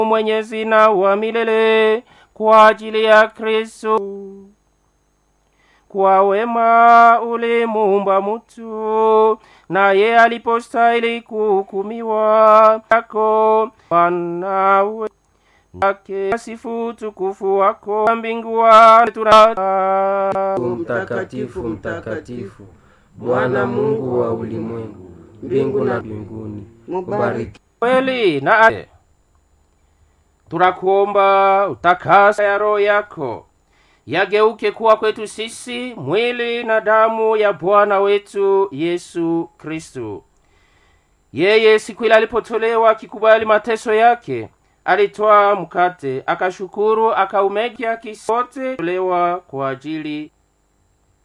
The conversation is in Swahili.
mwenyezi na wa milele kwa ajili ya Kristo. Kwa wema ulimuumba mutu, naye alipostahili kuhukumiwa yako wanawe wake sifu tukufu wako mbingua tuna Mtakatifu, mtakatifu, Bwana Mungu wa ulimwengu, mbingu na mbinguni, mubariki kweli na ade. Tunakuomba utakasa ya roho yako yageuke kuwa kwetu sisi mwili na damu ya Bwana wetu Yesu Kristu. Yeye siku ile alipotolewa akikubali mateso yake, alitwaa mkate, akashukuru, akaumega kisote tolewa kwa ajili